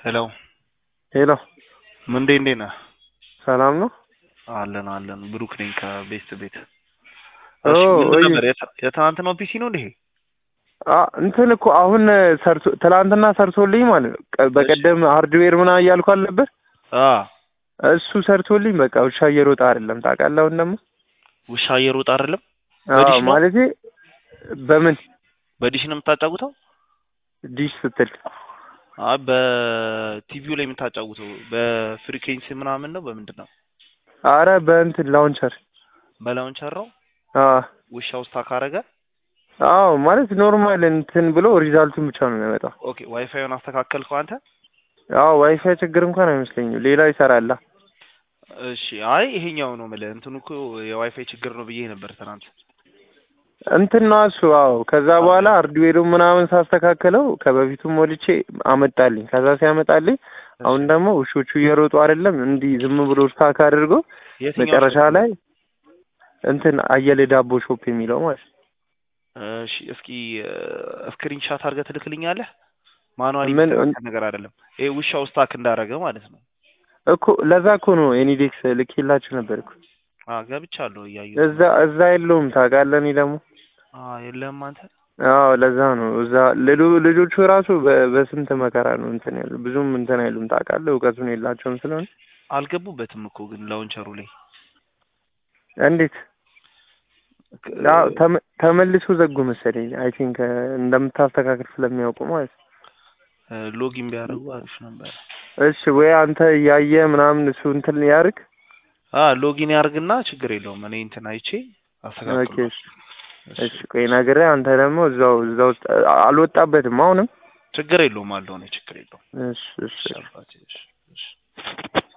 ሄሎ ሄሎ ምንዴ እንዴት ነህ? ሰላም ነው? አለን አለን። ብሩክ ነኝ ከቤስት ቤት። ኦ፣ እሺ ምንድን ወይ- ነበር የት- የትናንትናው ፒሲ ነው እንዴ? አ እንትን እኮ አሁን ሰርቶ ትላንትና ሰርቶልኝ ማለት ነው። ቀ- በቀደም ሃርድዌር ምናምን እያልኩ አልነበር? አ እሱ ሰርቶልኝ በቃ ውሻ እየሮጠ አይደለም ታውቃለህ። አሁን ደግሞ ውሻ እየሮጠ አይደለም። አዎ በዲሽ ነው? ማለቴ በምን በዲሽ ነው የምታጫውተው? ዲሽ ስትል አይ በቲቪው ላይ የምታጫውተው በፍሪኬንሲ ምናምን ነው በምንድን ነው? አረ በእንትን ላውንቸር በላውንቸር ነው። አ ውሻው ስታ ካረገ አዎ ማለት ኖርማል እንትን ብሎ ሪዛልቱን ብቻ ነው የሚያመጣው። ኦኬ። ዋይፋዩን አስተካከልከው አንተ? አዎ ዋይፋይ ችግር እንኳን አይመስለኝም። ሌላ ይሰራላ። እሺ። አይ ይሄኛው ነው የምልህ። እንትኑ እኮ የዋይፋይ ችግር ነው ብዬ ነበር ትናንት። እንትን ነው እሱ። አዎ ከዛ በኋላ ሃርድዌሩን ምናምን ሳስተካከለው ከበፊቱ ሞልቼ አመጣልኝ። ከዛ ሲያመጣልኝ አሁን ደግሞ ውሾቹ እየሮጡ አይደለም እንዲህ ዝም ብሎ ስታክ አድርጎ የትኛው መጨረሻ ሾፕ? ላይ እንትን አየለ ዳቦ ሾፕ የሚለው ማለት ነው። እሺ እስኪ ስክሪን ሻት አድርገህ ትልክልኛለህ? ማኑዋሊ ምን የሚስተካከል ነገር አይደለም። ይሄ ውሻው ስታክ እንዳረገ ማለት ነው። እኮ ለዛ እኮ ነው ኤኒዴክስ ልኬላችሁ ነበር እኮ አ ገብቻለሁ እያየሁ እዛ እዛ የለውም ታውቃለህ። እኔ ደግሞ አ የለም አንተ አዎ ለዛ ነው እዛ ልሉ ልጆቹ ራሱ በ- በስንት መከራ ነው እንትን ያሉ ብዙም እንትን አይሉም ታውቃለህ። እውቀቱን የላቸውም ስለሆነ አልገቡበትም እኮ ግን ላውንቸሩ ላይ እንዴት ያው ተመ- ተመልሶ ዘጉ መሰለኝ። አይ ቲንክ እንደምታስተካክል ስለሚያውቁ ማለት ነው። ሎጊን ቢያደርጉ አሪፍ ነበር። እሺ ወይ አንተ እያየ ምናምን እሱ እንትን ያርግ። አ ሎጊን ያርግና ችግር የለውም። እኔ እንትን አይቼ ኦኬ አስተካክላለሁ። እሺ እሺ ቆይ ነግሬህ አንተ ደግሞ እዛው እዛው ውስጥ አልወጣበትም አሁንም። ችግር የለውም አለው። እኔ ችግር የለውም። እሺ እሺ እሺ አባቴ፣ እሺ እሺ